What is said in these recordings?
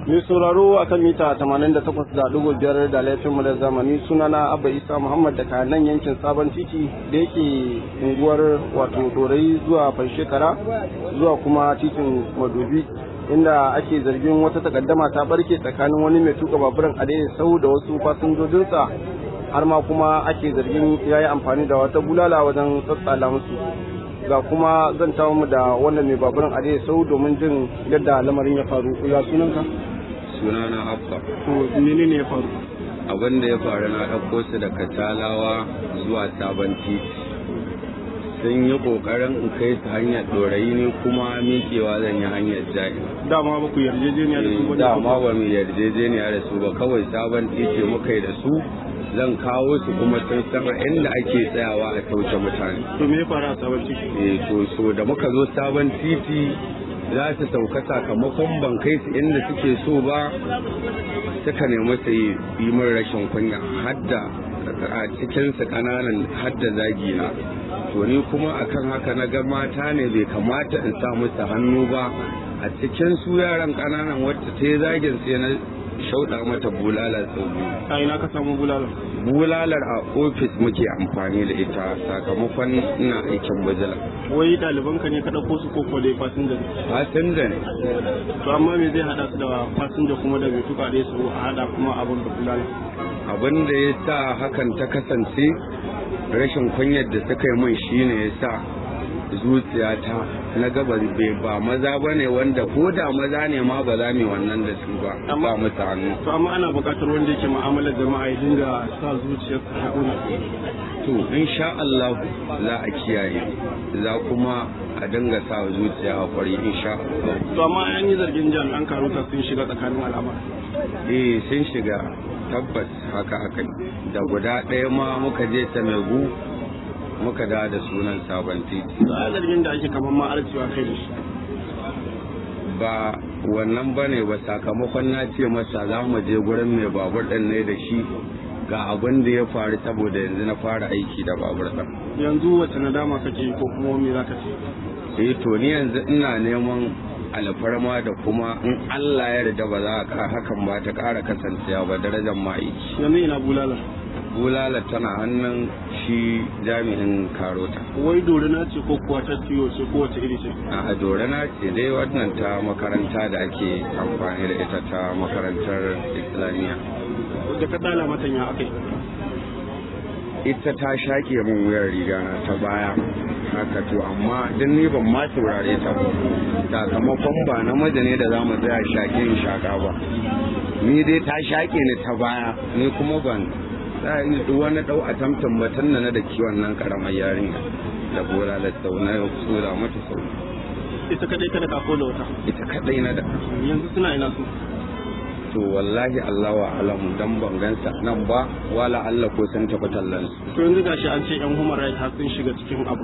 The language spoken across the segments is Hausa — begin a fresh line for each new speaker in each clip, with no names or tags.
Mai sauraro a kan mita 88.5 da laifin mu da zamani sunana Abba Isa Muhammad daga nan yankin Sabon Titi da yake unguwar wato Dorai zuwa Fanshekara zuwa kuma titin Madobi inda ake zargin wata takaddama ta barke tsakanin wani mai tuka baburan adai sau da wasu fasinjojinsa har ma kuma ake zargin ya yi amfani da wata bulala wajen tsatsala musu ga kuma zan tawo mu da wannan mai baburan adai sau domin jin yadda lamarin ya faru ya sunanka
sunana abba
to menene ya faru
abin da ya faru na ɗauko su daga talawa zuwa sabon titi sun yi ƙoƙarin in kai su hanyar ɗorayi ne kuma miƙewa zan yi hanyar jahi
dama ba ku yarjejeniya da su ba
dama ba mu yarjejeniya da su ba kawai sabon titi muka yi da su zan kawo su kuma sun san a inda ake tsayawa a tauce mutane
to me ya faru a sabon titi
eh to so da muka zo sabon titi za su sauka sakamakon ban kai su inda suke so ba suka nemi su yi min rashin kunya hadda a cikinsu kananan hadda zagi na to ni kuma akan haka na ga mata ne bai kamata in sa musu hannu ba a cikin su yaran kananan wacce ta yi zagin sai na shauɗa mata bulala sau biyu
a ina ka samu bulalar
bulalar a ofis muke amfani da ita sakamakon ina aikin bajila
wai ɗaliban ka ne ka ɗauko su ko ko dai fasinja ne
fasinja ne
to amma me zai hada su da fasinja kuma da bai tuka dai su a hada kuma abin da bulalar
abin da ya sa hakan ta kasance rashin kunyar da suka yi min shine ya sa zuciyata na gaba bai ba maza ba ne wanda ko da maza ne ma ba za mu yi wannan da su ba ba musu hannu
to amma ana buƙatar wanda yake mu'amalar jama'a ya dinga sa zuciyarsa ta kuna
to insha Allah za a kiyaye za kuma a dinga sa zuciya a kwari insha Allah
to amma an yi zargin jami'an karuta sun shiga tsakanin al'amar
eh sun shiga tabbas haka aka yi da guda ɗaya ma muka je ta megu muka da da sunan sabon titi
to a zargin da ake kamar ma arcewa kai da shi
ba wannan ba ne ba sakamakon na ce masa za mu je gurin mai babur ɗin ne da shi ga abin da ya faru saboda yanzu na fara aiki da babur ɗin
yanzu wace nadama kake yi ko kuma me zaka ce
eh to ni yanzu ina neman alfarma da kuma in Allah ya yarda ba za ka hakan ba ta ƙara kasancewa ba darajar ma'aiki
yanzu ina bulalar
bulala tana hannun shi jami'in karota
wai dorina ce ko kuwa ta tiyo ce ko wace iri ce
a dorana ce dai wannan ta makaranta da ake amfani da ita ta makarantar islamiyya
da ka tsala mata ya akai
ita ta shaƙe min wuyar riga na ta baya haka to amma din ni ban ma saurare ta ba sakamakon ba namiji ne da za mu tsaya shaƙe in shaƙa ba ni dai ta shaƙe ni ta baya ni kuma ban za a yi duk wani ɗau a tamtan batun na da kiwon nan ƙaramar yarinya da bola da sau na yau tsora mata sau
ita kadai kada ka ko da wata
ita kaɗai na da
yanzu suna ina su
to wallahi Allah wa alamu dan ban gansa nan ba wala Allah ko sun tafi tallan su
to yanzu gashi an ce yan human rights har sun shiga cikin abu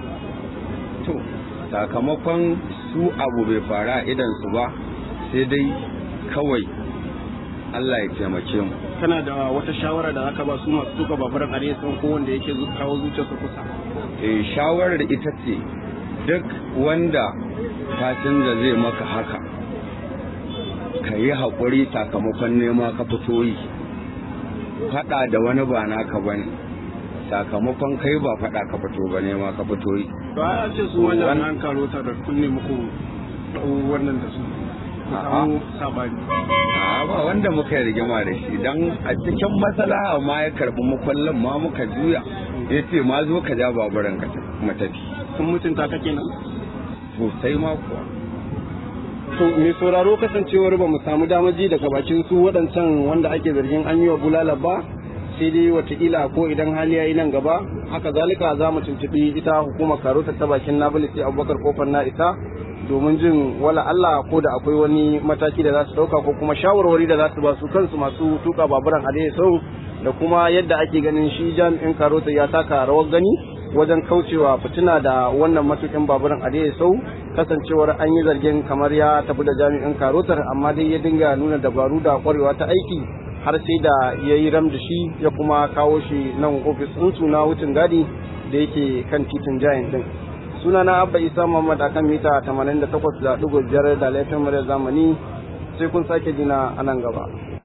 to sakamakon su abu bai fara idan su ba sai dai kawai Allah ya taimake mu
kana da wata shawara da zaka ba su masu tuka baburan are sun ko wanda yake zu- kawo zuciyarsa kusa
eh shawarar ita ce duk wanda fasinja zai maka haka ka yi haƙuri sakamakon nema ka fito yi faɗa da wani ba naka ba ne sakamakon kai ba faɗa ka fito ba nema ka fito yi
to ai an ce su wajen an karo ta da kunne muku wannan da su ku
A'a.
samu sabani
a ba wanda muka yi rigima da shi don a cikin matsala ma ya karɓi makwallon ma muka juya ya ce ma zo ka ja baburan ka matafi
sun mutunta ka kenan
sosai ma kuwa
to mai sauraro kasancewar ba mu samu damaji daga bakin su waɗancan wanda ake zargin an yi wa bulala ba sai dai watakila ko idan hali ya yi nan gaba haka zalika za mu tuntuɓi ita hukumar karota ta bakin nabilis abubakar kofar na isa domin jin wala Allah ko da akwai wani mataki da za su ɗauka ko kuma shawarwari da za su ba su kansu masu tuka baburan a sau da kuma yadda ake ganin shi jami'in karota ya taka rawar gani wajen kaucewa fitina da wannan matukin baburan a sau kasancewar an yi zargin kamar ya tafi da jami'in karotar amma dai ya dinga nuna dabaru da kwarewa ta aiki har sai da ya yi ram da shi ya kuma kawo shi nan ofis ɗinsu na wucin gadi da yake kan titin jayin din suna na abba isa muhammad akan mita 88.5 da laifin murya zamani sai kun sake jina a nan gaba